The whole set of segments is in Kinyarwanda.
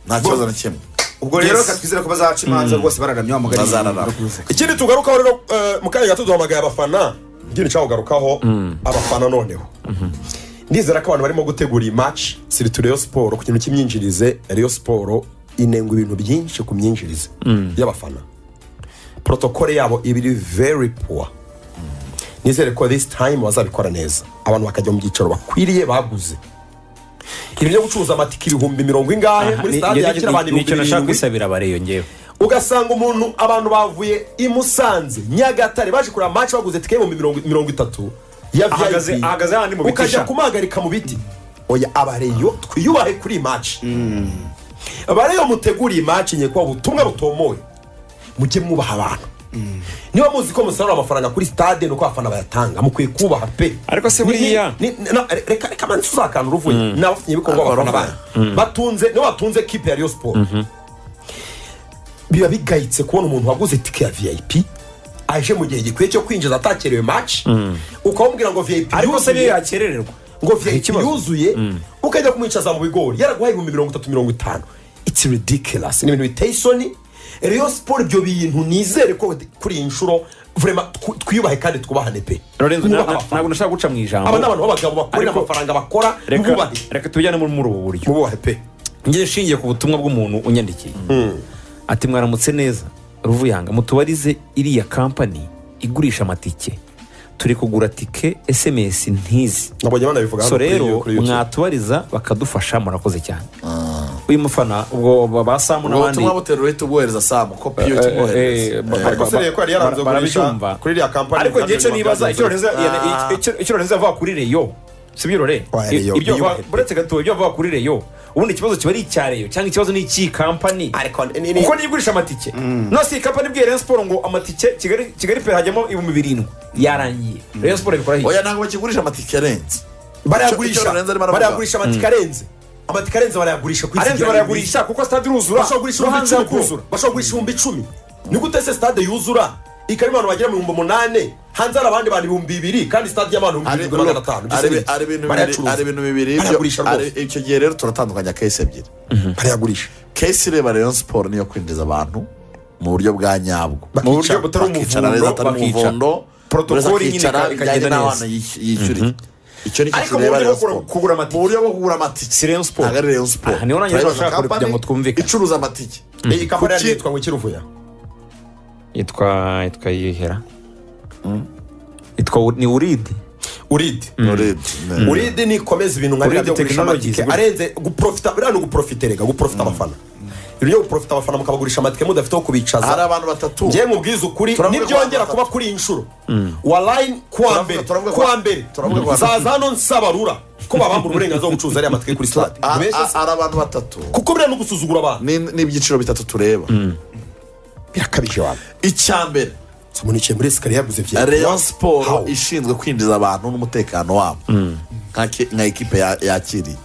nta kibazo na kimwe ubwo rero reka twizere ko bazaca imanza rwose bararamye wamugana bazararama ikindi tugarukaho rero eh, mu kanya gato duhamagaye abafana ngiri nshaka kugarukaho abafana noneho ndizera ko abantu barimo gutegura iyi match siritu reyo siporo ku kintu cy'imyinjirize reyo siporo inenga ibintu byinshi ku myinjirize y'abafana protokole yabo iba iri very poor nizere ko this time bazabikora neza abantu bakajya mu byicaro bakwiriye baguze ibintu byo gucuruza amatike ibihumbi mirongo ingahe muri stade yakira abantu nicyo ibihumbi nashaka birindwi gusabira abareyo ngewe ugasanga umuntu abantu bavuye i musanze nyagatare baje kureba match baguze tike y'ibihumbi mirongo- mirongo itatu ya Ahagaze- VIP. ahagaze hahandi mu biti ukajya sha. kumuhagarika mu biti oya abareyo twiyubahe kuri iyi match abareyo muteguriye iyi match ngiye kubaha ubutumwa butomoye mujye mwubaha abantu niba muzi ko musarura amafaranga kuri stade nuko abafana bayatanga mukwiye kubaha pe Ariko se Ni- buriya- ni- ni- na- reka reka manzi uzakanura uvuye ni abafatanyabikorwa b'abafana Abafana. banyu batunze nibo batunze kipe ya riyo siporo biba bigayitse kubona umuntu waguze itike ya vip aje mu gihe gikwiye cyo kwinjiza atakerewe match ukamubwira ngo vip ariko se niyo yuzuye yakerererwa ngo vip yuzuye ukajya kumwicaza mu bigori yaraguhaye ibihumbi mirongo itatu mirongo itanu it's ridiculous ni ibintu biteye isoni rero siporo ibyo bintu nizere ko kuri iyi nshuro vrema tw- twiyubahe kandi twubahane pe lorenzo Mwubahe ntabwo abafana. ntabwo nashaka guca mu ijambo aba ni abantu b'abagabo bakorera Ariko- amafaranga bakora reka mwubahe reka tubijyane muri muri ubu buryo mwubahe pe ngiye nshingiye ku butumwa bw'umuntu unyandikiye ati mwaramutse neza ruvuyanga mutubarize iriya kampani igurisha amatike turi kugura tike esemesi ntizi nabonye banabivuga hano so kuri- rero kuri YouTube. mwatubariza bakadufasha murakoze cyane uyu mufana ubwo ba- ba samu ubwo n'abandi butumwa buterura uhita ubwohereza samu kopi yo Eh, eh, tumwohereza ba- ariko se rero ko yari yaranze barabyumva. kugurisha kuri iriya kampani ariko igihe cyo nibaza icyo Lorenzo- yana- icyo- icyo lorenzo yavuga kuri reyo si byo rore Oya, Reyo, ibyo biyubahe avuga- buretse gato ibyo avuga kuri reyo ubundi ikibazo kiba ari icya reyo cyangwa ikibazo ni icy'iyi kampani ariko ni- ni- kuko niyo igurisha amatike nose iyi kampani ibwiye Rayon Sport ngo amatike kigali kigali pe hajyamo ibihumbi birindwi yarangiye Rayon Sport abikora oya hirya ntabwo bakigurisha amatike arenze Icyo- icyo barayagurisha Lorenzo arimo aravuga. barayagurisha amatike arenze amatike arenze barayagurisha ku isi arenze barayagurisha kuko sitade iruzura bashobora kugurisha no ibihumbi hanze icumi kuzura hakuzura bashobora kugurisha ibihumbi icumi ni gute se stade yuzura ikaba abantu bagera mu bihumbi umunani hanze hari abandi bantu ibihumbi bibiri kandi stade y'abantu ibihumbi birindwi magana atanu Ibyo se ari ni iki? ari ibintu bibiri Barayacuruza. ari ibintu bibiri ibyo- barayagurisha ari- rwose icyo gihe rero turatandukanya kesi ebyiri barayagurisha kesi ireba rayon siporo niyo kwinjiza abantu mu buryo bwa nyabwo Bakicara- mu buryo butari umuvundo bakicara neza, neza atari atari umuvundo Protokoli nyine ika- ikagenda ikagenda neza. n'abana yishy- yishyuriye icyo ni cyo Ariko mu tureba buryo rayon bwo kugura- siporo kugura amatike. mu buryo bwo kugura amatike Si Rayon Sport. ntabwo ari rayon siporo Aha, niho nanjye Tureba nashaka kugira company ngo twumvikane. icuruza amatike iyi kampani Kuki- yari yitwa ngo kiruvuya yitwa yitwa yihera yitwa ni uridi uridi Already, ne. uride nikomeza ibintu nka Uride biriya byo kugurisha technologies, amatike gutya. arenze guprofita biriya ni uguprofite rega guprofita abafana ibintu byo guprofita abafana mukabagurisha amatike mudafite aho hari kubicaza abantu batatu ngewe mubwiza ukuri Turavuga ntibyongera ko kuba kuri iyi nshuro warayini kuwa Turavuga- mbere turavuga ko- kuwa mbere turavuga ko- zaza hano nsabarura ko babambura uburenganzira bwo gucuruza ariya matike kuri sitade Ah, Mbese ah, se- hari abantu batatu kuko biriya ni ugusuzugura abantu Ni- ni ibyiciro bitatu tureba birakabije wawe icya mbere munikiye muri esikariye yaguze vya rayon siporo How? ishinzwe kwinjiza abantu n'umutekano wabo nka ki- nka ekipe ya- yakiriye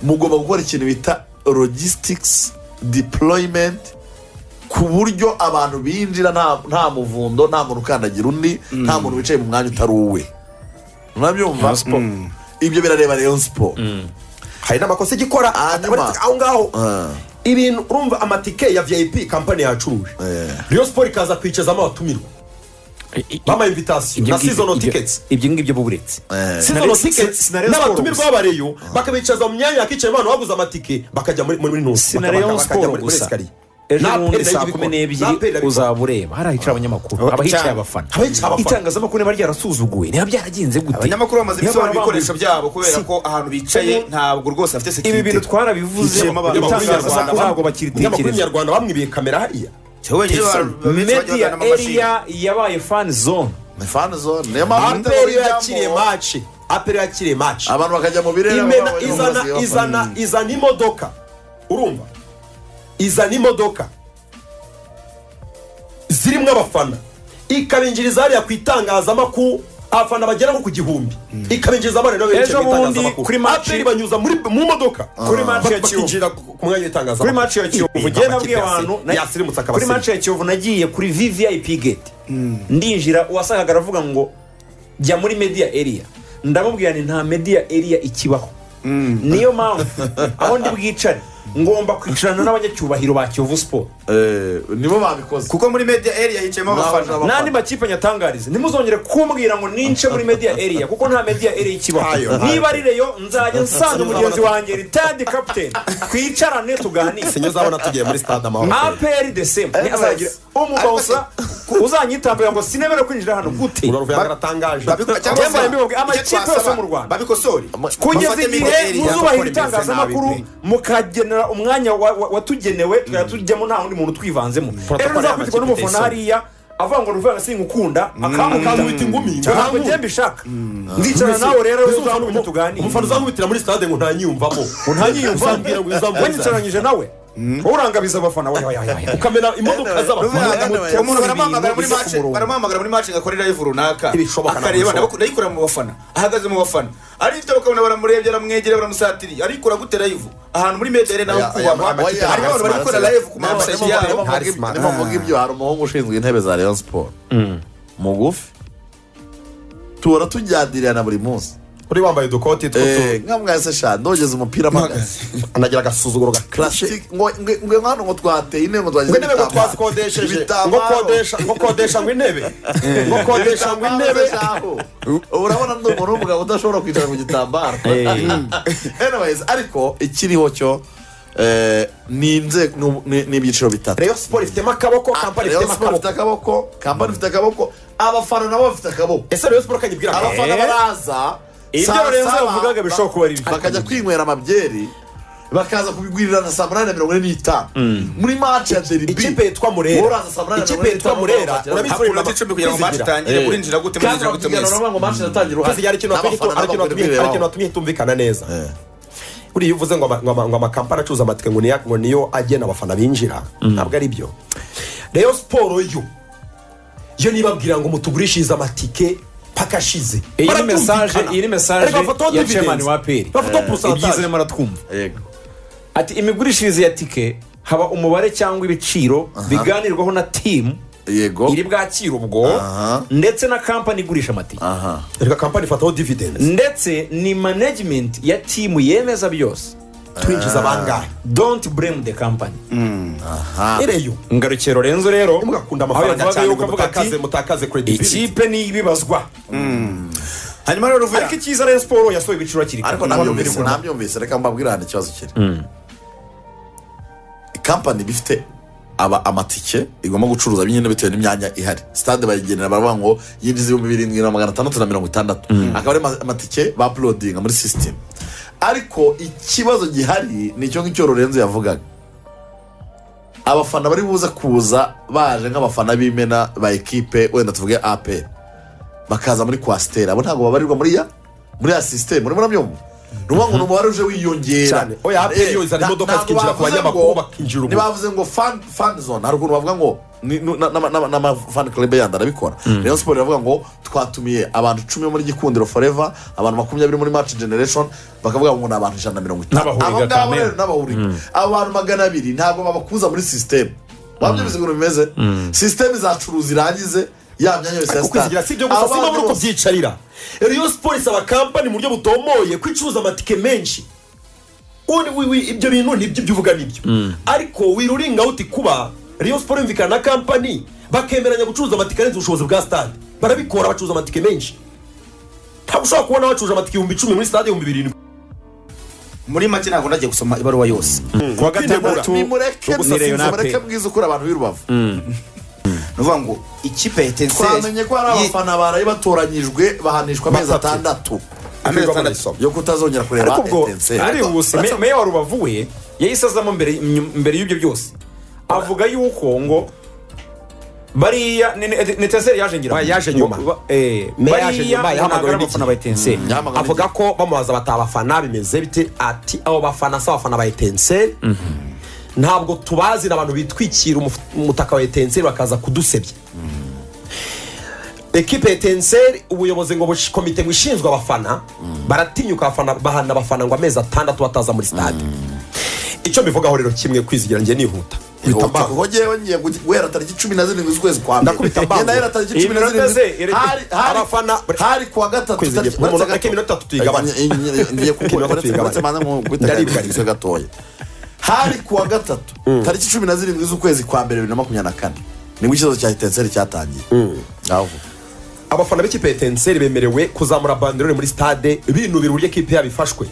mugomba gukora ikintu bita logistics deployment ku buryo abantu binjira nta nta muvundo nta muntu ukandagira undi nta muntu wicaye mu mwanya utari uwe murabyumva ibyo birareba rayon siporo hari n'amakosa igikora Hanyuma. atabonetse aho ngaho Ah. ibintu urumva amatike ya vip kampani yacuruje Eh. riyo siporo ikaza kwicazamo abatumirwa bama invitasiyo na sizono tiketi ibyo ngibyo buburetse Eh. sizono tiketi n'abatumirwa b'abareyo bakabicaza mu myanya yakicaye abantu baguze amatike bakajya muri muri ntusi na Rayon Sport gusa ejo bundi saa kumi n'ebyiri uzaba ureba hari ahicara abanyamakuru Aba- abahicaye cyangwa- abafana abahicaye abafana. itangazamakuru niba ryarasuzuguwe niba byaragenze gute abanyamakuru bamaze Niba gusohora bambaye- ibikoresho byabo kubera Si. ko ahantu bicaye ntabwo rwose bafite ibi bintu sekirite twarabivuze Hicayemo abantu itangazamakuru b'abanyarwanda. ntabwo amakuru bakiritekereza nyarwanda bamwibiye kamera hariya media area yabaye fan zone ni fan zone niyo mpamvu aperi itabonye yakiriye ijyamo. maci aperi yakiriye maci abantu bakajya mu birere imena bakabona izana amazi izana y'abafana. izana imodoka urumva izana imodoka zirimo abafana ikabinjiriza hariya ku itangazamakuru abafana bagera nko ku gihumbi ikabinjiriza abana nabo berekeye Ejo mu bundi itangazamakuru kuri match- aperi banyuza muri mu modoka Kuri match ya Bak- Kiyovu. bakinjira ku ku mwanya w'itangazamakuru kuri match ya kiyovu ngewe nabwiye abantu na- yasirimutse kuri match akabasirimu ya kiyovu nagiye kuri vvip gate ndinjira uwasangaga aravuga ngo jya muri media area ndamubwira ni nta media area ikibaho niyo mpamvu aho ndi bwicare ngomba kwicarana n'abanyacyubahiro ba kiyovu siporo Eh, nibo babikoze kuko muri media area hicayemo Nta- abafana nta- n'andi makipe nyatangariza ntimuzongere kumbwira ngo nince muri media area kuko nta media area ikibaho Ntayo, ntayo. niba ari reyo nzajya nsanga mugenzi wanjye ritadi kapiteni twicarane tuganire sinyo zabona tugiye muri stade amahoro apr desemba Yes. azagira umubaza uzanyitabira ngo sinebere kwinjira hano gute urabona uvuga ngo aratangaje Babi- cyangwa Yemba se- yambiwe, ama icyo ikipe yose twasaba, yo mu Rwanda. babikosore kugeza igihe Bafate media area muzubahira kuko rimeze itangazamakuru nabi pe. mukagenera umwanya wa- wa- watugenewe tukajya tujyamo nta wundi muntu twivanzemo rero Protocol nzakurikiwe y'amakipe n'umufana itayisoni. hariya avuga ngo ruvuga ngo sinkukunda akangukangwita akamukangwita ingumi ntabwo njye mbishaka ndicara nawe rero Mbese uzabona uburyo umufana- tuganira umufana uzamwitira muri stade ngo ntanyiyumvamo ngo ntanyiyumvamo. uzambwira ngo we uzambwira nicaranyije nawe wowe urangabiza abafana we we, we, we, we. ukamena imodoka Ruvuga ngo z'abafana umuntu baramuhamagara muri Ibintu match biri ku murongo. baramuhamagara muri match ngo akore live runaka Ntibishoboka na akareba bishoboka. ndayikura mu bafana ahagaze mu bafana arifite bakabona baramurebye baramwegereye baramusatiriye arikura gute live ahantu muri media area naho Aya- aya kubahwa makipe harimo abantu bari gukora ntabwo live ku ntabwo masite ntabwo yabo ntabwo Hari ntabwo smart. ntabwo mvuga ibyo hari umuhungu ushinzwe intebe za rayon siporo mugufi tubona tujyanirira na buri munsi uri wambaye udukoti Eh, tw'utu nka mwese sha ndogeza umupira mpagaze anagira agasuzuguro gakarashe Classic, ngo ngo- ngo hano ngo twateye intebe ngo twagize ngo intebe ngo twazikodesheje ngo kodesha ngo kodesha ngo intebe ngo kodesha ngo intebe urabona ndi umuntu w'umugabo udashobora kwicara ku gitambaro anyways ariko ikiriho cyo eh, ni inze- ni- ni ni ibyiciro bitatu reyo siporo ifitemo akaboko kampani Rayon ifitemo Sports akaboko ifite akaboko kampani ifite akaboko abafana nabo bafite akaboko ese reyo siporo kanyibwira akaboko abafana Eh? baraza Ibyo saa Lorenzo saba, yavugaga bishobora kuba ari ba- bakajya kwinywera amabyeri bakaza kubigurira na saa munani na mirongo ine n'itanu muri match ya deribi ikipe yitwa wowe murera uraza saa munani na mirongo ikipe ine yitwa n'itanu murera bakira- urabizi hakura iminota icumi kugira ngo match itangire Eh. urinjira gute kandi murinjira gute bakubwira mwese ngo match iratangira uruhare hari ikintu watumye hitu- N'abafana hari ikintu nabo watumye- bakwiye hari ikintu kubirebaho. watumye hitumvikana neza buriya iyo uvuze ngo ama- ngo ama- ngo amakampani acuruza amatike ngo niyo- ngo niyo agena abafana binjira ntabwo ari byo reyo siporo yo yo nibabwira ngo mutugurishirize amatike paka ashize Iyi ni Barabyumvikana. message- iyi ni message Ariko bafataho ya dividends. chairman wa APR. bafataho porosantaje ibyizemo aratwumva Yego. ati imigurishirize ya tike haba umubare cyangwa ibiciro biganirwaho na timu yego iri bwakire ubwo ndetse na kampani igurisha amatike aha reka kampani ifataho dividends ndetse ni management ya timu yemeza byose twinjiza bangahe don't blame the company ireyo ingarukiye lorenzo rero mugakunda aho amafaranga yavaga cyane yo ngo ukavuga mutakaze ati mutakaze credibility ikipe ni ibibazwa hanyuma rero ruvuga ariko icyiza rero siporo yasohoye ibiciro hakiri kare ariko nabyumvise nabyumvise reka mbabwire hano ikibazo kiri kampani iba ifite aba amatike igomba gucuruza nyine bitewe n'imyanya ihari stade bayigenera baravuga ngo yinjiza ibihumbi birindwi na magana atandatu na mirongo itandatu akaba ari ma- amatike bapulodinga muri sisitemu ariko ikibazo gihari ni icyo ngicyo lorenzo yavugaga abafana bari buze kuza baje nk'abafana b'imena ba ekipe wenda tuvuge aperi bakaza muri kwasiteri abo ntabwo babarirwa muri ya muri ya sisiteme urimo urabyumva ni ukuvuga ngo ni umubare uje wiyongera Cyane. Oya, APR yo izana Na- imodoka ntabwo zikinjira ku bavuze banyamakuru, ngo- bakinjira ubu. ntibavuze ngo fan fan zone hari ukuntu bavuga ngo ni- nu- na- na- na- n'amafani club yandi arabikora rayon siporo iravuga ngo twatumiye abantu icumi bo muri gikundiro forever abantu makumyabiri muri match generation bakavuga ngo ni abantu ijana na mirongo itanu N'abahuriga abo ngabo kamere. rero n'abahuriga abo bantu magana abiri ntabwo babakuza muri sisiteme wabyo ibintu bimeze sisiteme izacuruza irangize ya myanya yose ya kuko izigira si ibyo gusa simba muri Abantu bose- kubyicarira riyo siporo isaba kampani mu buryo butomoye ko icuruza amatike menshi ubundi wi- wi- ibyo bintu nibyo ibyo uvuga nibyo ariko wiruringa uti kuba riyo siporo yumvikana na kampani bakemeranya gucuruza amatike arenze ubushobozi bwa stade barabikora bacuruza amatike menshi ntabwo ushobora kubona bacuruje amatike ibihumbi icumi muri stade ibihumbi birindwi muri make ntabwo ndagiye gusoma ibaruwa yose kuwa gatandatu nimureke gusa ni Rayon sinzi mureke APR. mbwize ukuri abantu b'i rubavu nuvuga ngo ikipe ya etenseri twamenye ko hari abafana barayi batoranyijwe bahanishwa amezi atandatu amezi Kwigomwa atandatu isomo. yo kutazongera kureba ariko ubwo etenseri ari ubusa me- meya wa rubavu we yahise azamo mbere nyum- mbere y'ibyo byose avuga yuko ngo bariya ni- ni- ni etenseri yaje ngira ngo. Oya, yaje nyuma. Ba- eh, Meya yaje bariya nyuma, ntabwo yahamagawe ari n'iki? abafana ba etenseri Yahamagawe avuga ko bamubaza bati abafana bimeze bite ati abo bafana si abafana ba etenseri ntabwo tubazi ni abantu bitwikira umuf- umutaka wa etenseri bakaza kudusebya ekipe etenseri ubuyobozi ngo bush- komite ngo ishinzwe abafana baratinyuka abafana bahana abafana ngo amezi atandatu bataza muri stade icyo mbivugaho rero kimwe kwizigira njye nihuta Nkubita mbango. kuko ngewe ngiye gu- guhera tariki cumi na zirindwi z'ukwezi kwa mbere Ndakubita mbango. Ngenda ahera tariki Iyi cumi na minota ze zirindwi iri- Hari- hari- Abafana- hari kuwa gatatu Kwezi tariki- igihe- uretse reka iminota gato- tuyigabanye. Ngiye- ngiye Iminota kukuretse tuyigabanye. uretse manza nkukubita Ndaribuka. gatoya hari ku wa gatatu tariki cumi na zirindwi z'ukwezi kwa mbere bibiri na makumyabiri na kane nibwo ikibazo cya etenseri cyatangiye ngaho vuba. abafana b'ikipe ya etenseri bemerewe kuzamura banderore muri stade binubira uburyo kipe yabo ifashwe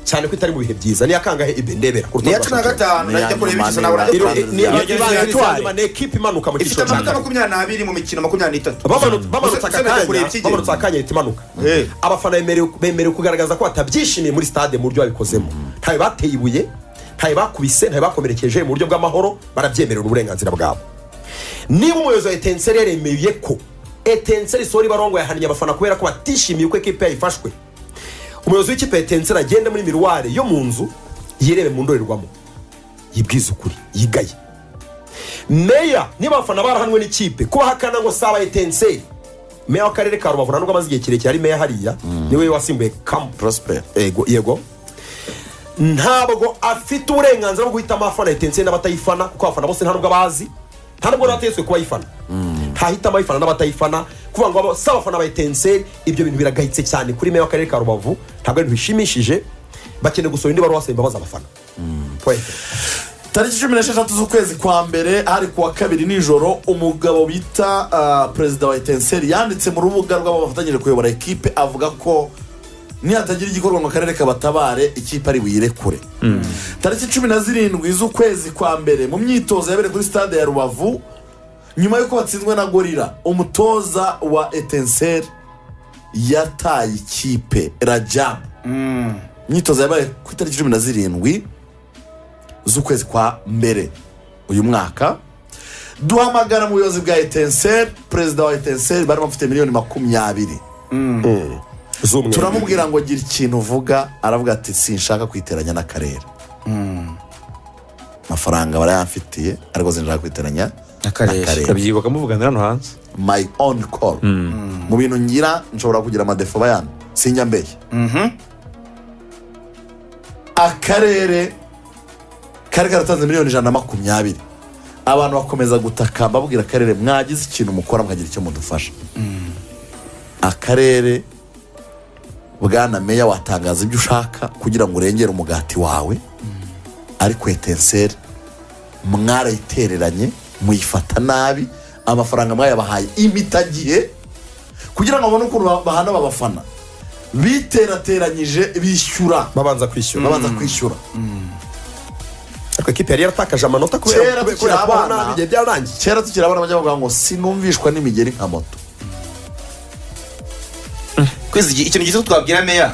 cyane ko itari mu bihe byiza niyo akangahe ibe ndebera ku niya rutonde cumi na rwa gatanu Ni najya iya kureba nyuma, ikizo ni nabura iya gatanu. gatanu. ni Niyo- iyo Niyo- niyo- iba ni ekipe imanuka mu ifite cyiciro cya amanota mbere makumyabiri n'abiri mu mikino makumyabiri n'itatu Bamanutse- bamanutse Gusa- gusa najya akanya kureba ikigero. bamanutse akanya ahita imanuka Eh. abafana bemerewe- bemerewe kugaragaza ko batabyishimiye muri stade mu buryo babikozemo ntawe bateye ibuye ntawe bakubise ntawe bakomerekeje mu buryo bw'amahoro barabyemerera uburenganzira bwabo niba umuyobozi wa etenseri yaremeye ko etenseri sori barongo yahaniye abafana kubera ko batishimiye uko ekipe yayifashwe umuyobozi w'ikipe ya etenseri agenda muri miruware yo mu nzu yirebe mu ndorerwamo yibwize ukuri yigaye meya niba abafana barahanwe n'ikipe kuba hakana ngo saba etenseri meya w'akarere ka rubavu nubwo amaze igihe kirekire ari meya hariya niwe wasimbuye kamu prosperi yego yego ntabwo afite uburenganzira bwo guhitamo afana etenseri n'abatayifana kuko abafana bose nta nubwo bazi nta nubwo bategetswe kuba ayifana ntahitamo ayifana n'abatayifana kuvuga ngo abo- si abafana ba etenseri ibyo bintu biragayitse cyane kuri meya w'akarere ka rubavu ntabwo ari ibintu bishimishije bakeneye gusura indi baruwa basaba imbabazi abafana Point. tariki cumi n'esheshatu z'ukwezi kwa mbere hari ku wa kabiri nijoro umugabo bita ah, perezida wa etenseri yanditse mu rubuga rw'abo bafatanyije kuyobora ekipe avuga ko nihatagira igikorwa mu karere kabatabare ikipe ari buyirekure tariki cumi na zirindwi z'ukwezi kwa mbere mu myitozo yabereye kuri stade ya rubavu nyuma y'uko batsinzwe na gorira umutoza wa etenseri yataye ikipe rajabu imyitozo yabaye ku itariki cumi na zirindwi z'ukwezi kwa mbere uyu mwaka duhamagara mu buyobozi bwa etenseri perezida wa etenseri barimo bafite miliyoni makumyabiri z'umweru turamubwira ngo gira ikintu uvuga aravuga ati sinshaka kwiteranya n'akarere amafaranga barayamfitiye ariko sinshaka kwiteranya N'akarere. turabyibuka muvugana hano hanze my own call mu bintu ngira nshobora kugira amadefa bayana sinjya mbeshya akarere kari karatanze miliyoni ijana na makumyabiri abantu bakomeza gutaka babwira akarere mwagize ikintu mukora mukagira icyo mudufasha akarere bwana meya watangaza ibyo ushaka kugira ngo urengere umugati wawe ariko etenseri mwarayitereranye muyifata nabi amafaranga mwayabahaye imitagiye kugira ngo babone ukuntu ba- bahana babafana biterateranyije bishyura babanza kwishyura babanza kwishyura ariko ekipe yari yaratakaje amanota kubera Kera tukiri kubera kubona abana. ibihe byarangiye kera tukiri abana bajya bavuga ngo sinumvishwa n'imigeri nka moto kwezi iki- ikintu gito twabwira meya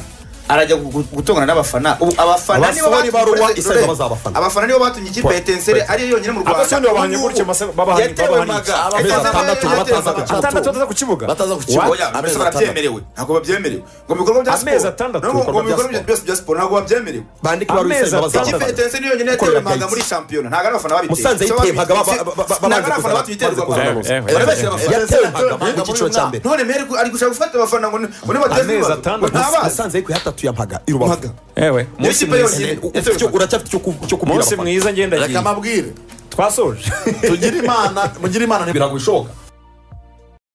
arajya gu- gu- gutongana n'abafana ubu abafana nibo Abasore batumye- baruwa isa imbabazi Dore, abafana. abafana nibo batumye ikipe ya etenseri ariyo yonyine mu rwanda Abasore babahanye Ubu- gutya, mase- babahanye- yatewe babahanye iki? maga Etenseri Amezi atandatu yatewe bataza maga. gukina. atandatu bataza ku kibuga Bataza ku kibuga. Oya, Amezi mbese barabyemerewe ntabwo babyemerewe ngo mu bikorwa bya siporo Amezi atandatu no mu- ibikorwa ngo mu bya bikorwa siporo. byose bya siporo ntabwo babyemerewe bandike ibaruwa isa Amezi imbabazi atandatu. ikipe abafana etenseri niyo yonyine Ikorera yatewe maga gayitsi. muri shampiyona ntabwo ari abafana babiteye Musanze Si- yiteye maga, ba- si- ba- ba- ba- ntabwo ari babanze abafana kuza- babiterwa babanze kuza amafaranga. amafaranga. Bari bashyira abafana yatewe Amezi maga atandatu. mu cyiciro cya mbere none mere ari gushaka gufata abafana ngo ni- ngo nibateze Amezi ibibazo. atandatu. Ngo ntabazi. musanze ariko yatatuye mpaga i rubavu Maga. ewe munsi ikipe mwiza yonyine. Ufite icyo- uracyafite icyo ku- cyo kubwira munsi abafana mwiza ngenda reka mbabwire twasoje tugire imana mugire imana ni birago ishoboka